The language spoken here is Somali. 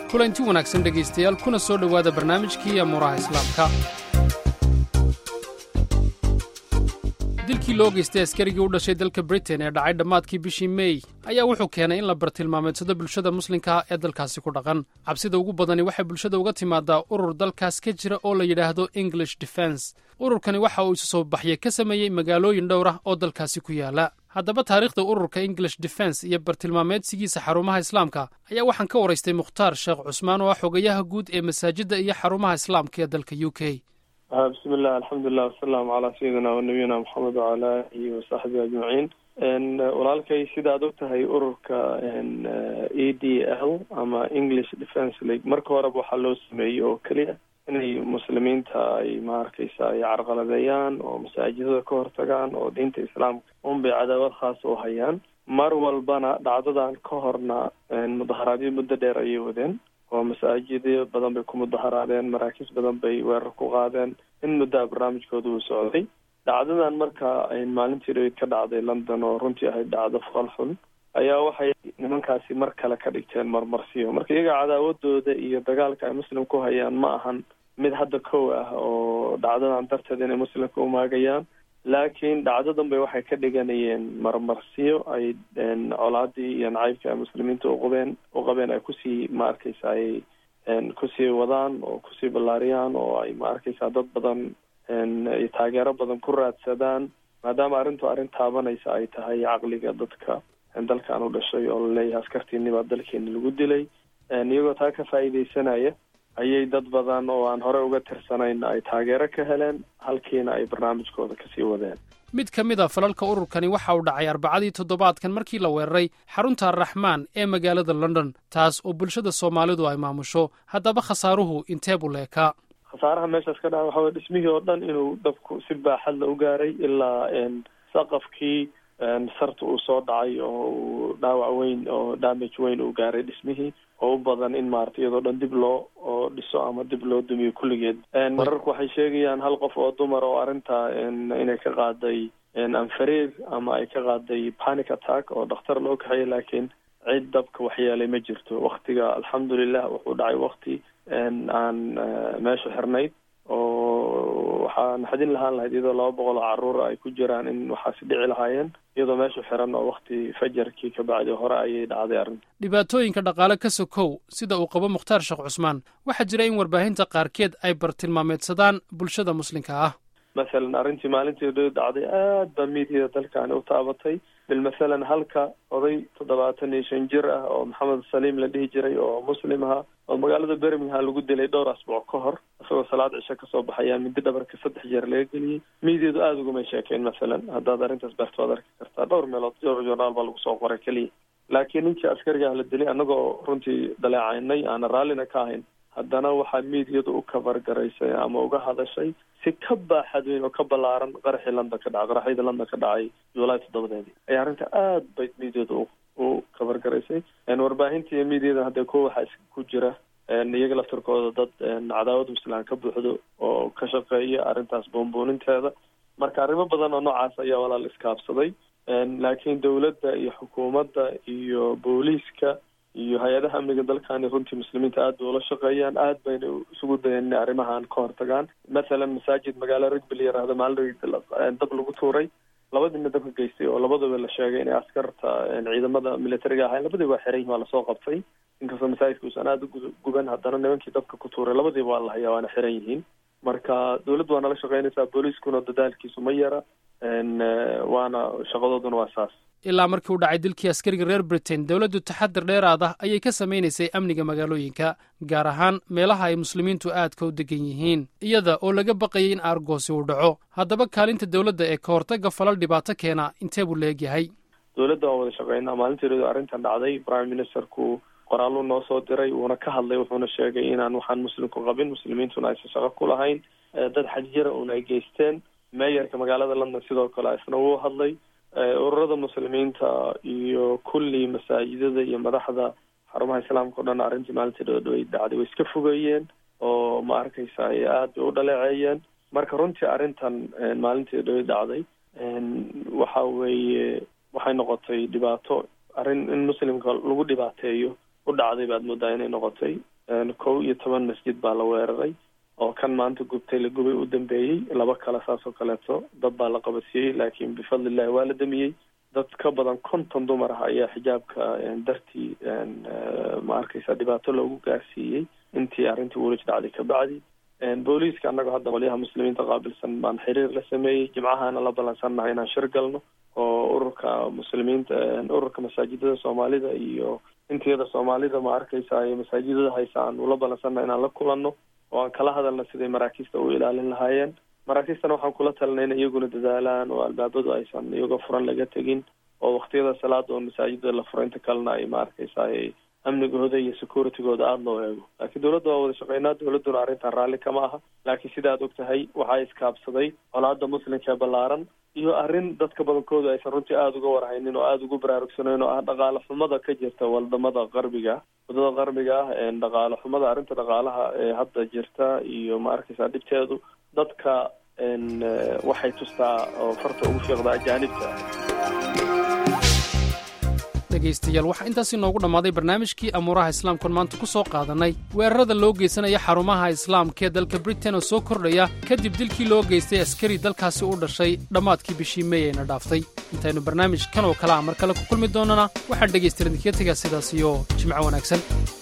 kulanti wanaagsan dhegaystayaal kuna soo dhowaada barnaamijkii amuuraha islaamka dilkii loo geystay askarigii u dhashay dalka britain ee dhacay dhammaadkii bishii mey ayaa wuxuu keenay in la bartilmaameedsado bulshada muslimka ee dalkaasi ku dhaqan cabsida ugu badani waxay bulshada uga timaadaa urur dalkaas ka jira oo la yidhaahdo english defense ururkani waxa uu isu soo baxye ka sameeyey magaalooyin dhowr ah oo dalkaasi ku yaala haddaba taariikhda ururka english defense iyo bartilmaameedsigiisa xarumaha islaamka ayaa waxaan ka waraystay mukhtaar sheekh cusmaan oo ah xogayaha guud ee masaajidda iyo xarumaha islaamka ee dalka u k bismillah alxamdulilah wasalaamu calaa sayidina wanabiyina maxamed wacala alihi wasaxbihi ajmaciin walaalkay sida ad og tahay ururka e d l ama english defence league marka horeba waxaa loo sameeyey oo keliya inay muslimiinta ay maarkaysa ay carqaladeeyaan oo masaajidada ka hortagaan oo diinta islaamka un bay cadaawad khaasa u hayaan mar walbana dhacdadan ka horna mudaharaadyo muddo dheer ayay wadeen oo masaajidyo badan bay ku mudaharaadeen maraakiis badan bay weerar ku qaadeen in muddaa barnaamijkooda uu socday dhacdadan marka ay maalintii dhaweyd ka dhacday london oo runtii ahayd dhacdo fool xun ayaa waxay nimankaasi mar kale ka dhigteen marmarsiyo marka iyaga cadaawadooda iyo dagaalka ay muslim ku hayaan ma ahan mid hadda kow ah oo dhacdadan darteed inay muslimka umaagayaan laakiin dhacdadan bay waxay ka dhiganayeen marmarsiyo ay colaadii iyo nacaybka ay muslimiinta uqabeen u qabeen ay kusii ma arkaysa ay kusii wadaan oo kusii ballaariyaan oo ay ma arkaysa dad badan ay taageero badan ku raadsadaan maadaama arrintu arrin taabanaysa ay tahay caqliga dadka dalkan u dhashay oo laleeyahay askartiini baa dalkeeni lagu dilay iyagoo taa ka faa'iidaysanaya ayay dad badan oo aan hore uga tirsanayn ay taageero ka heleen halkiina ay barnaamijkooda kasii wadeen mid ka mid a falalka ururkani waxa uu dhacay arbacadii toddobaadkan markii la weeraray xarunta arraxmaan ee magaalada london taas oo bulshada soomaalidu ay maamusho haddaba khasaaruhu intee buu leekaa khasaaraha meeshaas ka dhaca waxa weye dhismihii oo dhan inuu dabku si baaxad la u gaaray ilaa saqafkii sarta uu soo dhacay oo uu dhaawac weyn oo damage weyn uu gaaray dhismihii oo u badan in maarata iyadoo dhan dib loo oo dhiso ama dib loo dumiyo kulligeed mararku waxay sheegayaan hal qof oo dumar oo arrinta inay ka qaaday anfariir ama ay ka qaaday panic attack oo dhakhtar loo kaxeeyay laakiin cid dabka waxyeelay ma jirto waktiga alxamdulilah wuxuu dhacay wakti aan meesha xirnayd oo waxaa naxdin lahaan lahayd iyadoo laba boqol oo caruura ay ku jiraan in waxaasi dhici lahaayeen iyadoo meeshu xiran oo wakti fajarkii ka bacdi hore ayay dhacday arrinta dhibaatooyinka dhaqaale ka sokow sida uu qabo mukhtaar sheekh cusmaan waxaa jira in warbaahinta qaarkeed ay bartilmaameedsadaan bulshada muslimka ah masalan arrintii maalintii dho dhacday aad baa miidyada dalkaani u taabatay bil masalan halka oday toddobaatan iyo shan jir ah oo maxamed saliim la dhihi jiray oo muslim aha oo magaalada birmingham lagu dilay dhowr asbuuc ka hor isagoo salaad cisho kasoo baxayaan mindi dhabarka saddex jeer laga geliyey miidyadu aada ugumay sheekeen masalan haddaad arrintaas barto waad arki kartaa dhowr meelood dhowr journaal baa lagu soo qoray keliya laakiin ninkii askariga ah la dilay annagoo runtii daleecaynay aana raallina ka ahayn haddana waxaa miidyadu u kabar garaysay ama uga hadashay si ka baaxad weyn oo ka ballaaran qaraxii london ka dhacay qaraxyadii london ka dhacay july toddobadeedii ayaa arrinta aad bay miidyadu u kabar garaysay warbaahinta iyo miidyada hadda kuwa waxaa ku jira iyaga laftirkooda dad cadaawad muslaan ka buuxdo oo ka shaqeeya arrintaas buunbuuninteeda marka arrimo badan oo noocaas ayaa walaal iskaabsaday laakiin dowladda iyo xukuumadda iyo booliiska iyo hay-adaha amniga dalkani runtii muslimiinta aad bay ula shaqeeyaan aad bayna isugu dayeen inay arrimahan ka hortagaan mathalan masaajid magaalo rigbi la yiraahdo maalin dab lagu tuuray labadiina dabka geystay oo labadaba la sheegay inay askarta ciidamada militariga ahayn labadiiba waa xiran yihin waa lasoo qabtay inkastoo masaajidka uusan aada u guban haddana nimankii dabka ku tuuray labadiiba waa la hayaa waana xiran yihiin marka dowladdu waa nala shaqeynaysaa booliiskuna dadaalkiisu ma yara waana shaqadooduna waa saas ilaa markii u dhacay dilkii askariga reer britain dowladdu taxadir dheeraad ah ayay ka samaynaysay amniga magaalooyinka gaar ahaan meelaha ay muslimiintu aadka u degan yihiin iyada oo laga baqayay in aargoosi uu dhaco haddaba kaalinta dowladda ee ka hortagga falal dhibaato keena intee buu leegyahay dowladda waan wada shaqeynaa maalinteedu arrintan dhacday prime ministerku qoraaluu noo soo diray wuuna ka hadlay wuxuuna sheegay inaan waxaan muslimku qabin muslimiintuna aysan shaqo ku lahayn dad xajjira uuna ay geysteen meeyarka magaalada london sidoo kale isna wuu hadlay ururada muslimiinta iyo kulli masaajidada iyo madaxda xarumaha islaamka o dhan arrintii maalintii dhoodhowey dhacday way iska fogeeyeen oo ma arkaysa aad bay u dhaleeceeyeen marka runtii arrintan maalintii dhoodhowey dhacday waxa weeye waxay noqotay dhibaato arrin in muslimka lagu dhibaateeyo u dhacday baad moodaa inay noqotay kow iyo toban masjid baa la weeraray oo kan maanta gubtay la gubay u dambeeyey laba kale saas oo kaleeto dad baa la qabadsiiyey laakiin bifadlillahi waa la damiyey dad ka badan konton dumar ah ayaa xijaabka dartii ma arkaysa dhibaato loogu gaarsiiyey intii arrintii wulij dhacday kabacdi booliiska annaga hadda qolyaha muslimiinta qaabilsan baan xiriir la sameeyey jimcahana la ballansannahay inaan shir galno oo ururka muslimiinta ururka masaajidada soomaalida iyo intiyada soomaalida ma arkaysa iyo masaajidada haysa aan ula ballansannahay inaan la kulanno oo aan kala hadalna siday maraakiista u ilaalin lahaayeen maraakiistana waxaan kula talinay in iyaguna dadaalaan oo albaabadu aysan iyagoo furan laga tegin oo waktiyada salaada oo masaajida la furo inta kalena ay ma arkaysa amnigooda iyo securitygooda aada loo eego laakiin dowladda waa wada shaqeynaa dowladduna arrintan raalli kama aha laakiin sida ad og tahay waxaa iskaabsaday colaada muslimka ee ballaaran iyo arrin dadka badankooda aysan runtii aada uga warhaynin oo aada ugu baraarugsanayn oo ah dhaqaale xumada ka jirta wadamada qarbiga wadada qarbiga ah dhaqaale xumada arrinta dhaqaalaha ee hadda jirta iyo ma arkaysa dhibteedu dadka waxay tustaa oo farta ugu fiiqda ajaanibta dhegaystayaal waxaa intaas inoogu dhammaaday barnaamijkii amuuraha islaamkuon maanta ku soo qaadannay weerarada loo geysanaya xarumaha islaamka ee dalka britain oo soo kordhaya kadib dilkii loo geystay askari dalkaasi u dhashay dhammaadkii bishii mey ayna dhaaftay intaynu barnaamij kan oo kale a mar kale ku kulmi doonnana waxaan dhegaystayaal idinkaga tegaa sidaas iyo jimco wanaagsan